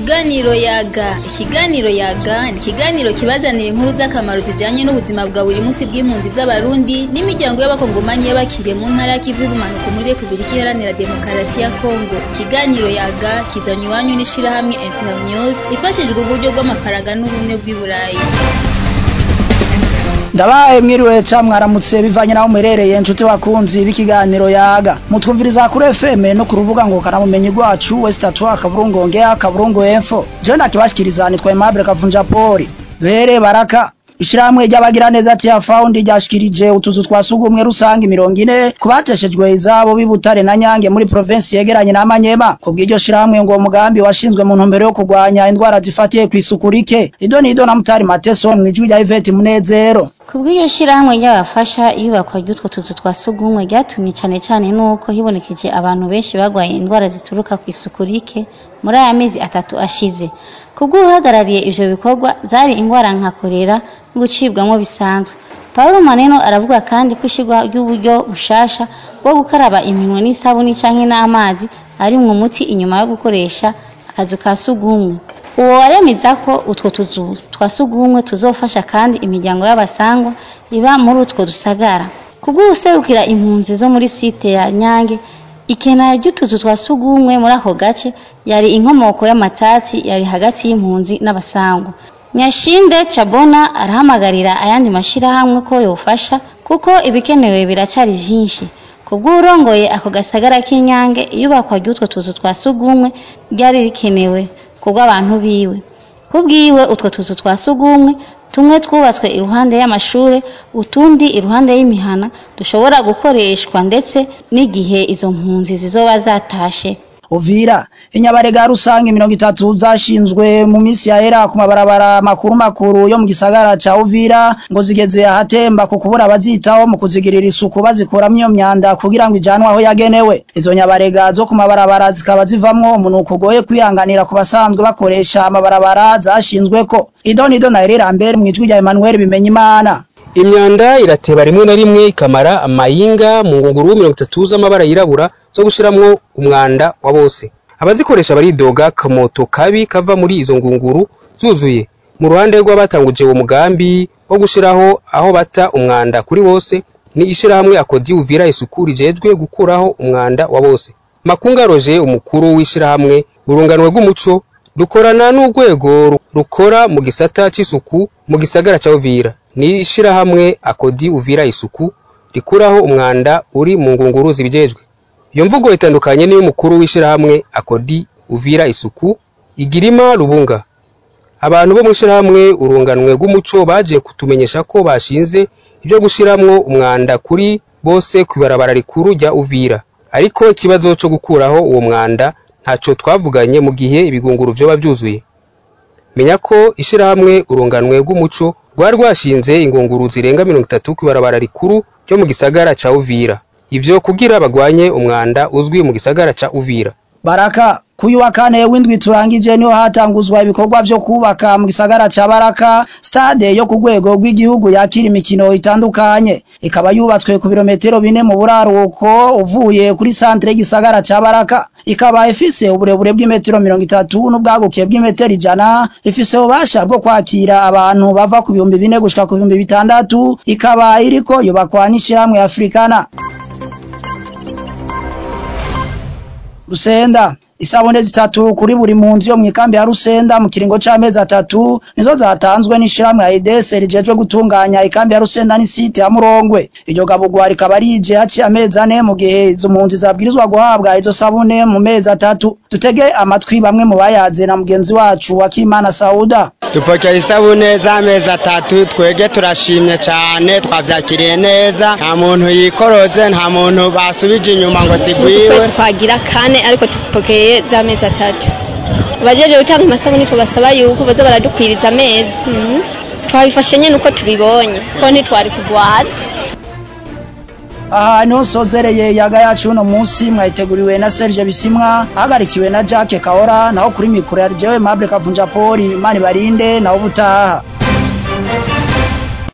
Ikiganiro yaga ikiganiro yaga ni ikiganiro kibazanira inkuru z'akamaro zijanye n'ubuzima bwa buri munsi bw'impunzi z'abarundi n'imiryango y'abakongomanyi y'abakiriye mu ntara y'ikivu y'ubumanuko muri Republika Iharanira Demokarasi ya Kongo ikiganiro yaga kizanywe iwanyu n'ishirahamwe Internews ifashijwe uburyo bw'amafaranga n'ubumwe bw'i Burayi ndabaye mwiriwe ca mwaramutse bivanye naho muherereye nshuti bakunzi b'ikiganiro yaga mutwumviriza kuri FM no ku rubuga ngo karamumenyi rwacu west atwa akaburungu ongea akaburungu info je ndakibashikiriza nitwa Aimable Kavunja Poli duhere baraka Ishirahamwe ry'abagira neza tia found ryashikirije utuzu twa sugumwe rusange mirongo ine kubateshejwe izabo b'Ibutare na Nyange muri provinsi yegeranye na Manyema kubw'iryo shirahamwe ngo umugambi washinzwe mu ntumbero yo kurwanya indwara zifatiye kw'isuku rike ido nido na Mutari Mateso mwijwi rya Yvette Munezero Kubw'iyo shirahamwe ry'abafasha iyubakwa ry'utwo tuzu twa sugumwe ryatumye cane cane nuko hibonekeje abantu benshi bagwaye indwara zituruka kw'isuku rike muri aya mezi atatu ashize kubw'uhagarariye ivyo bikorwa zari indwara nka korera gucibwamwo bisanzwe Paulo Maneno aravuga kandi ko ishirwa ry'uburyo bushasha bwo gukaraba iminwe n'isabuni canke n'amazi ari mu muti inyuma yo gukoresha akazu ka sugumwe uwo waremeza ko utwo tuzu twa sugumwe tuzofasha kandi imiryango y'abasangwa iba muri utwo dusagara kubw'userukira impunzi zo muri site ya Nyange ikena ry'utuzu twa sugumwe muri ako gace yari inkomoko y'amatatsi yari hagati y'impunzi n'abasangwa Nyashinde Chabona arahamagarira ayandi mashirahamwe ko yofasha kuko ibikenewe biracari vyinshi kubw'urongoye ako gasagara k'Inyange iyubakwa ry'utwo tuzu twa sugumwe ryari rikenewe kubw'abantu biwe kubwiwe utwo tuzu twa sugumwe tumwe twubatswe iruhande y'amashure utundi iruhande y'imihana dushobora gukoreshwa ndetse n'igihe izo mpunzi zizoba zatashe Uvira inyabarega rusange mirongo itatu zashinzwe mu misi yahera ku mabarabara makuru makuru yo mu gisagara ca Uvira ngo zigeze ahatemba ku kubura abazitaho mu kuzigirira isuku bazikuramwo iyo myanda kugira ngo ijanwe aho yagenewe izo nyabarega zo ku mabarabara zikaba zivamwo umunuko ugoye kwihanganira ku basanzwe bakoresha amabarabara zashinzweko idonido na Irambere mwijwi rya Emmanuel Bimenyimana imyanda irateba rimwe na rimwe ikamara amayinga mu ngunguru mirongo itatu z'amabara yirabura zo gushiramwo umwanda wa bose abazikoresha baridoga kamoto kabi kava muri izo ngunguru zuzuye mu ruhande rw'abatanguje uwo mugambi wo gushiraho aho bata umwanda kuri bose ni ishirahamwe akodi uvira isuku rijejwe gukuraho umwanda wa bose makunga roje umukuru w'ishirahamwe urunganwe rw'umuco rukorana n'urwego rukora mu gisata c'isuku mu gisagara ca Uvira ni ishirahamwe akodi uvira isuku rikuraho umwanda uri mu ngunguru zibijejwe iyo mvugo itandukanye n'iy'umukuru w'ishirahamwe akodi uvira isuku igirima rubunga abantu bo mu ishirahamwe urunganwe rw'umuco baje kutumenyesha ko bashinze ibyo gushiramwo umwanda kuri bose kw'ibarabara rikuru rya uvira ariko ikibazo co gukuraho uwo mwanda ntaco twavuganye mu gihe ibigunguru vyoba vyuzuye menya ko ishirahamwe urunganwe rw'umuco rwari rwashinze ingunguru zirenga mirongo itatu kw'ibarabara rikuru ryo mu gisagara ca Uvira ivyo kugira bagwanye umwanda uzwi mu gisagara ca Uvira Baraka kuyu wa kane w'indwi turangije niho hatanguzwa ibikorwa vyo kubaka mu gisagara ca Baraka stade yo ku rwego rw'igihugu yakira imikino itandukanye ikaba yubatswe ku birometero bine mu buraruko uvuye kuri centre y'igisagara ca Baraka ikaba ifise uburebure bw'imetero mirongo itatu n'ubwaguke bw'imetero ijana ifise ububasha bwo kwakira abantu bava ku bihumbi bine gushika ku bihumbi bitandatu ikaba iriko yubakwa n'ishirahamwe Afrikana Rusenda isabune zitatu kuri buri mpunzi yo mwikambi ya Rusenda mu kiringo c'amezi atatu nizo zatanzwe n'ishiramwe ya IDS rijejwe gutunganya ikambi ya Rusenda n'isite ya Murongwe iryo gabugwa rikaba rije haci amezi ane mu gihe izo mpunzi zabwirizwa guhabwa izo sabune mu mezi atatu dutege amatwi bamwe mu bayaze na mugenzi wacu wa Kimana Sauda dupokeye isabune z'amezi atatu twege turashimye cyane twavyakiriye neza nta muntu yikoroze nta muntu basubije inyuma ngo sigwiwe twagira kane ariko tupokeye z'amezi atatu abajeje gutanga amasabune tubasaba yuko baza baradukwiriza amezi twabifashe nyene uko tubibonye ko ntitwari kugwara aha niho sozereye yaga yacu uno munsi mwayiteguriwe na Serge Bisimwa ahagarikiwe na Jacques Kahora naho kuri mikoro ya jewe Mable Kavunja Poli Imana barinde naho butaha